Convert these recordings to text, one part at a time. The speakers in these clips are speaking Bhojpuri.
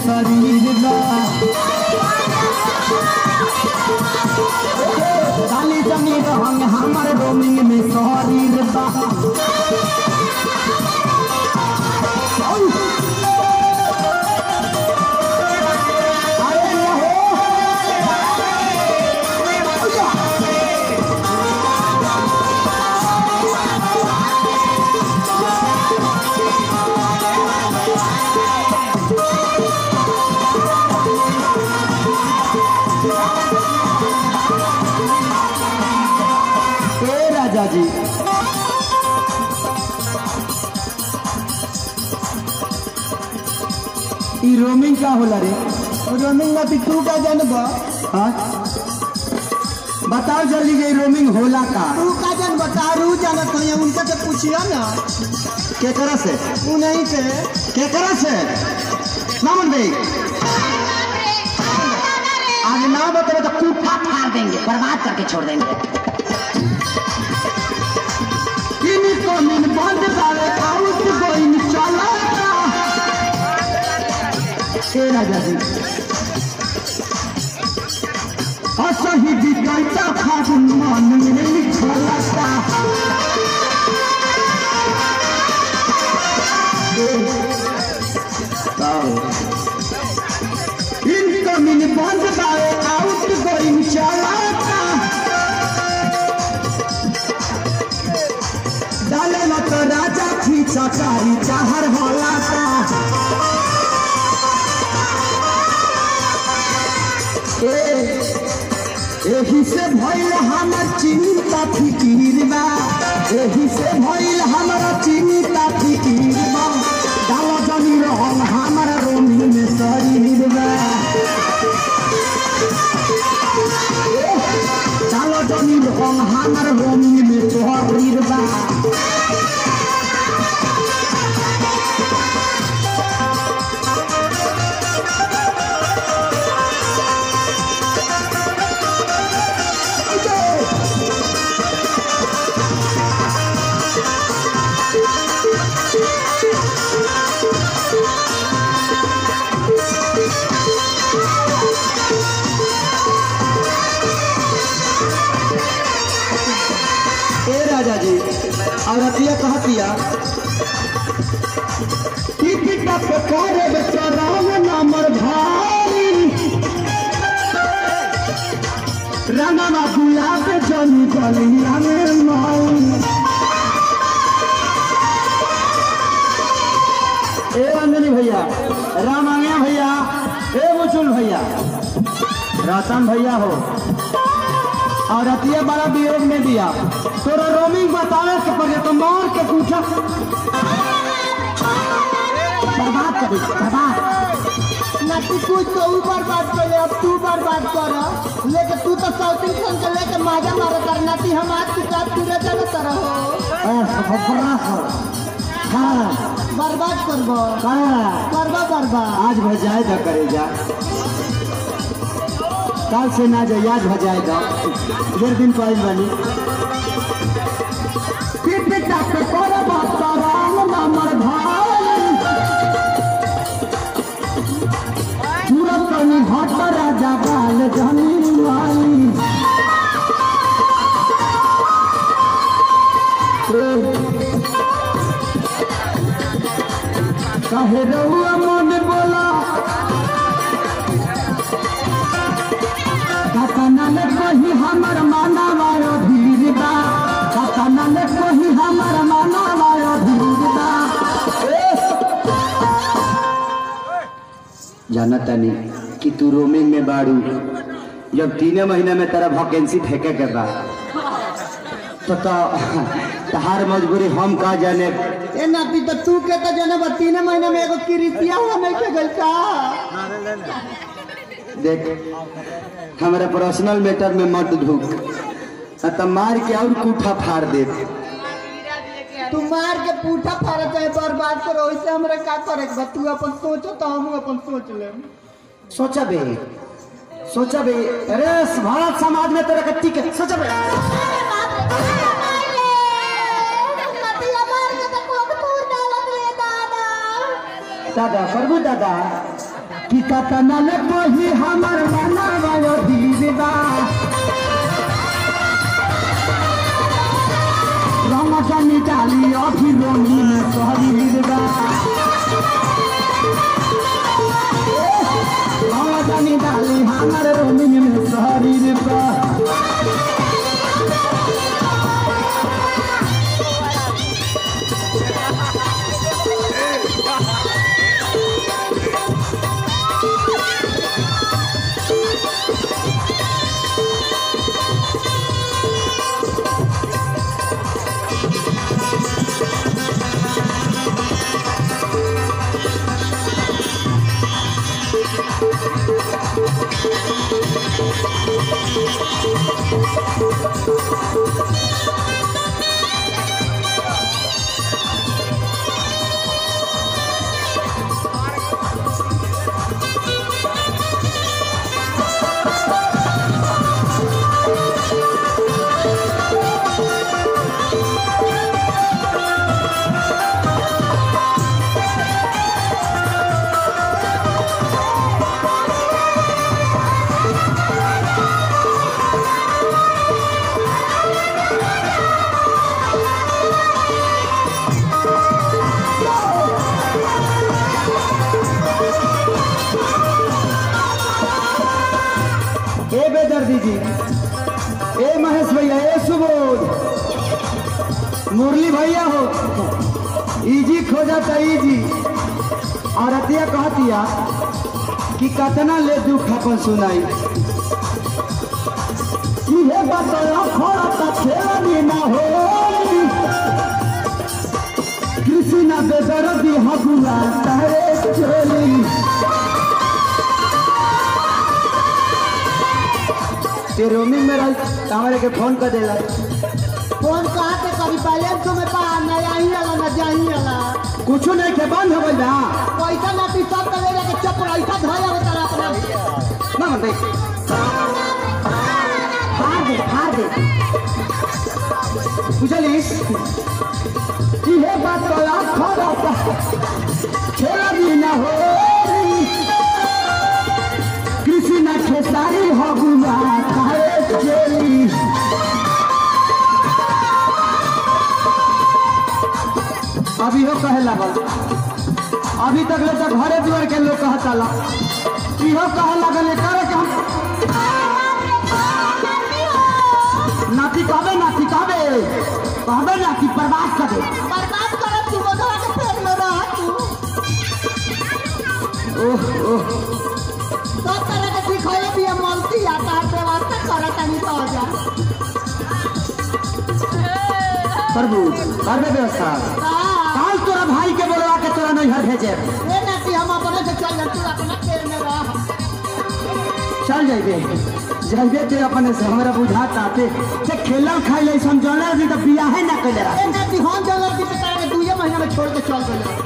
शरीर बा डाली जमी रहंग हमर रोमिंग में शरीर बा अरे न हो ए राजा जी ई रोमिंग का होला रे रोमिंग में तू का जानबा हाँ बताओ जल्दी ये रोमिंग होला का तू का जान बता रू जानत है उनके से पूछियो ना केकरा से उ नहीं से केकरा से नामन भाई आज ना बताओ तो कूठा फाड़ देंगे बर्बाद करके छोड़ देंगे इनको मिन बंद करे आउट गोइंग चला ए राजा जी असही विकल्प फागुन मन में लिखलता इनकमिंग बंद बावे आउट गोइंग चलाता डाले न तो राजा खींचा कारी चाहर हलाता ए एही से भइल हमर चिंता फिकीर बा एही से भइल हमर चिंता फिकीर बा डाला जनी रहल हमर रोमी में शरीर बा डाला जनी रहल हमर रोमी में शरीर बा ए राजा जी और अतिया कहतिया टिकट पे करे बेचराम नंबर भाई रंगना गुलाब जनी गलिया में माई ए अंजनी भैया राम आंगया भैया ए मुचुल भैया रतन भैया हो और अतिया बड़ा वियोग में दिया तोरा रोमिंग बतावे के पड़े तो मार के पूछा बर्बाद कर दी, बर्बाद ना तू कुछ तो ऊपर बात कर ले अब तू बर्बाद कर लेके तू तो साउथ इंडियन के लेके माजा मारा करना थी हम आज की साथ पूरे जगह तरह हो ए, खबरा हो। हाँ, बर्बाद करबो हाँ, करबा बर्बाद आज भजाए दा करेगा कल से ना जाए आज भजाएगा डेढ़ दिन पाई बनी पिट टक कर बात राम नमर भाई पूरा कनी हट राजा बाल जनी लाई कहे रहुआ मन बोला कतना ने कही हमर माना वायो धीर बा कतना ने कही हमर माना वायो धीर बा जाना तनी कि तू रोमिंग में बाड़ू जब तीन महीने में तेरा वैकेंसी फेंके के बा तो तो तहार मजबूरी हम का जाने ए नाती तो तू के तो जने बा तीन महीने में एगो किरितिया हुआ नहीं के गइल का देख हमारे पर्सनल मैटर में मत ढूक न तो मार के और कूठा फाड़ दे तू मार के पूठा फाड़ा चाहे बर्बाद करो वैसे हमरा का करे के बा तू अपन सोचो तो हम अपन सोच लेम सोचा बे सोचा बे अरे भारत समाज में तेरा कत्ती के सोचा बे दादा प्रभु दादा कि कतना ले कोही हमर मना वायो दीदा रमजानी डाली अभी रोनी में शरीरदा रमजानी डाली हमर रोनी में शरीरदा ए बेदर्दी जी ए महेश भैया ए सुबोध मुरली भैया हो इजी खोजता इजी और अतिया कहतिया कि कतना ले दुख अपन सुनाई इहे बताया खोड़ा ता खेलनी ना हो कृष्ण बेदर्दी हगुआ तारे चोली ते रोमिंग में रही हमारे के फोन कर देला फोन कहाँ के करी पहले तुम्हें पा न आई वाला न जाई वाला कुछ नहीं के बंद हो गई ना पैसा ना पी सब करे के चप पैसा धोया हो तारा अपना ना मन हार दे हार दे बुझलिस इहे बात तो आखो रहता खेला भी ना हो कृषि न खेसारी हो गुआ काहे चेली अभी हो कहे लागल अभी तक ले तो घरे दुआर के लोग कहता ला इहो कहे लागल करे के हम नाती कहबे नाती कहबे कहबे नाती बर्बाद कर दे बर्बाद करत तू मोदवा के पेट में रह तू ओह ओह सब तरह के सिखाए भी है मलती या तार व्यवस्था करत नहीं तो हो जा प्रभु करबे व्यवस्था हाँ काल तोरा भाई के बोलवा के तोरा नैहर भेजे ये ना कि हम अपने से चल जा तू अपना पेट में रह चल जाइबे जाइबे ते अपने से हमरा बुझाता ते ते खेलल खाइले समझौला जी तो बियाहे ना कइले ये ना कि हम जल्दी की तरह के दुए महीना में छोड़ के चल गए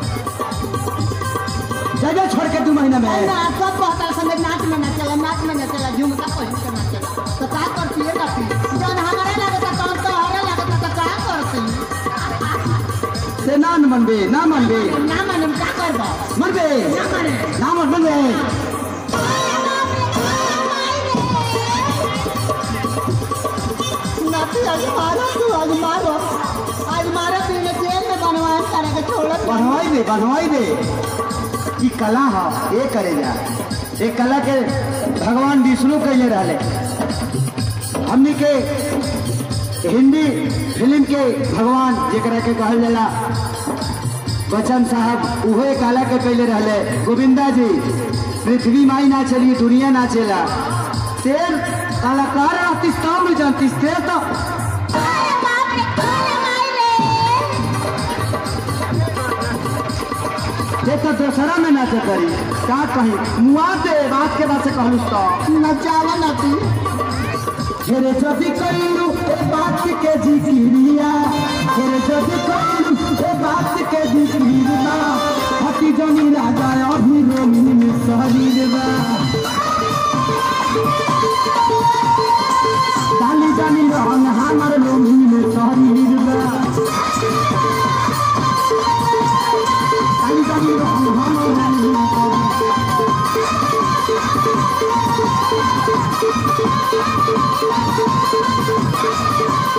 जगह छोड़ के दू महीना में ना सब कहता संगे नाच में ना चला नाच में ना चला झुमका पहन के ना चला तो का करती है ना जौन हमारा लगता कौन तो हमारा लगता तो का करती से ना न मनबे ना मनबे ना माने का करबा मनबे ना माने ना मन मनबे नाती आज मारो तू आज मारो आज मारो पीने जेल में बनवाए तरह के छोड़ बनवाई दे बनवाई दे ई कला है ये करे जा ये कला के भगवान विष्णु कैले रहले हमनी के हिंदी फिल्म के भगवान जेकरा के कहल जाला बच्चन साहब उहो एक कला के कैले रहले गोविंदा जी पृथ्वी माई ना चली दुनिया ना चला तेर कलाकार रहती तब जानती तेर तो ये तो दशहरा में नाच करी का कही मुआ दे बात के बात से कहलू तो नचावा नाती हेरे जदि कइलू ए बात के जिक्रिया हेरे जदि कइलू ए बात के जिक्रिया हटी जमी राजा अभी रोमी में शरीर बा डाली जानी रहन हमर रोमी में शरीर बा डाली जानी रहन हमर रोमी में शरीर बा। ए